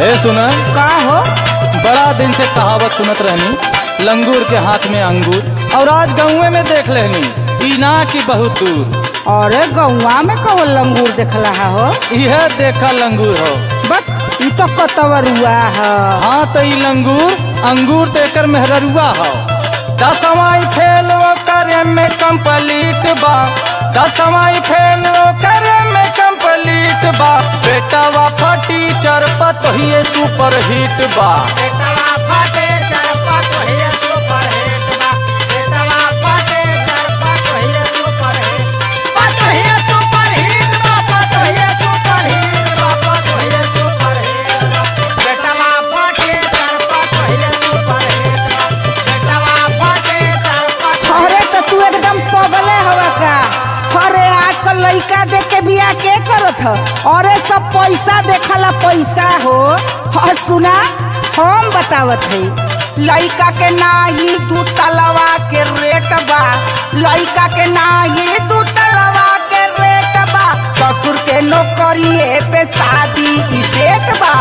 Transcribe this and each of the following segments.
ए सुना का हो बड़ा दिन से कहावत सुनत रहनी लंगूर के हाथ में अंगूर और आज गाँवे में देख लेनी पीना की बहुत दूर अरे गौवा में कहो लंगूर देखला हो यह देखा लंगूर हो बट ई तो कतवरुआ है हाँ तो ई लंगूर अंगूर देकर मेहररुआ हो दसवाई फेल करे में कंप्लीट बा दसवाई फेल करे में कंप्लीट बा बेटावा फटी चरपत ही सुपर हिट बा अरे तो तू एकदम पगले हवा का अरे आजकल लड़का देख के बिया के करत ह अरे सब पैसा देखला पैसा हो और सुना हम बतावत है लड़का के नाही दू तलवा के रेट बा लड़का के नाही दू तलवा के रेट बा ससुर के नौकरी पे शादी की सेट बा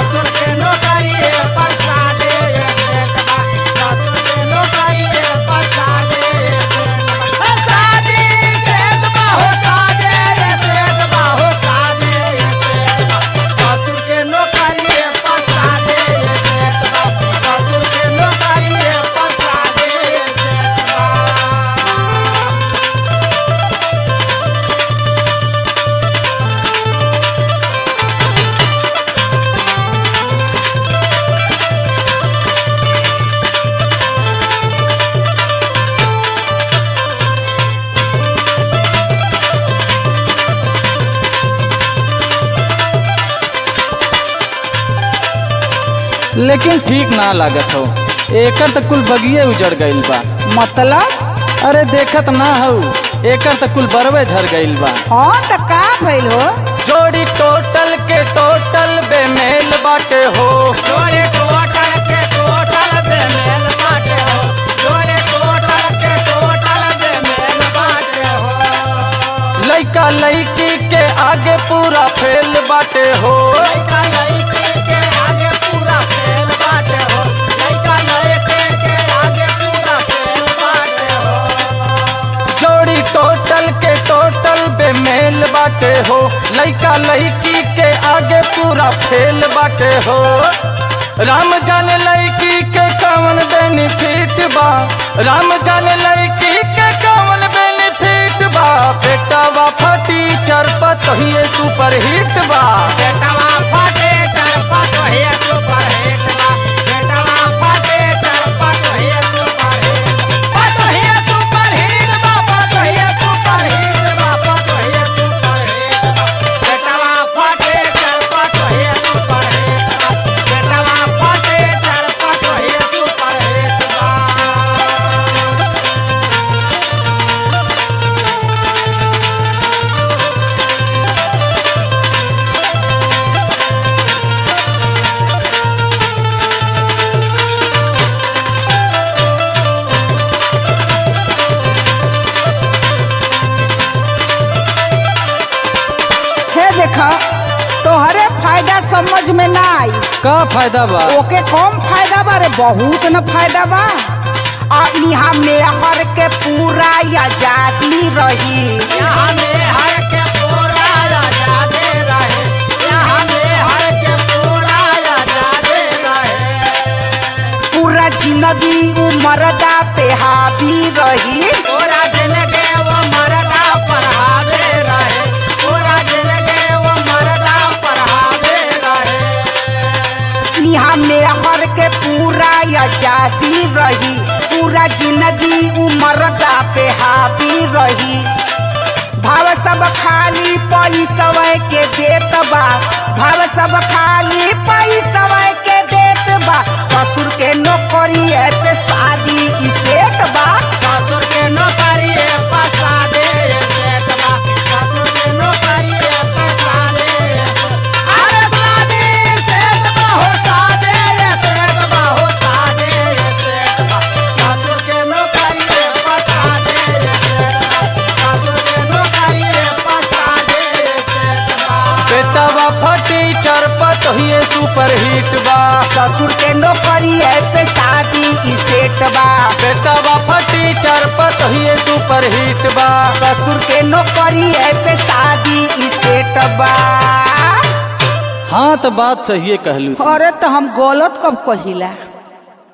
लेकिन ठीक ना लागत हो एकर तो कुल बगिए उजड़ गईल बा मतलब अरे देखत ना हो एकर तो कुल बरवे झर गईल बा हाँ तो का भइल हो जोड़ी टोटल के टोटल बेमेल बाटे हो लइका लइकी के आगे पूरा फेल बाटे हो जोड़ी टोटल के टोटल बेमेल बाटे हो लइका लइकी के आगे पूरा फेल बाटे हो राम जाने लइकी के कौन बेनिफिट बा राम जाने लइकी के कौन बेनिफिट बा बेटावा फटी चरपत ही सुपर हिट बा हे देखा तोहरे फायदा समझ में ना आई का फायदा बा ओके कम फायदा बा रे बहुत न फायदा बा आ यहाँ मेहर के पूरा आजादी रही पूरा जिंदगी उमरदा पे हावी रही यहाँ मेहर के पूरा आजादी रही पूरा जिंदगी उमरदा पे हावी रही भाव सब खाली पैसवे के देत बा भाव सब खाली पैसवे के देत बा ससुर के नौकरी पे शादी ई सेट बा बेटावा फटी चरपत पतोहिए सुपर हिट बा ससुर के नौकरी है पे शादी ई सेट बा बेटा बापा टीचर पतोहिए सुपर हिट बा ससुर के नौकरी है पे शादी ई सेट बा हाँ तो बात सही कहलू अरे तो हम गलत कब कहिला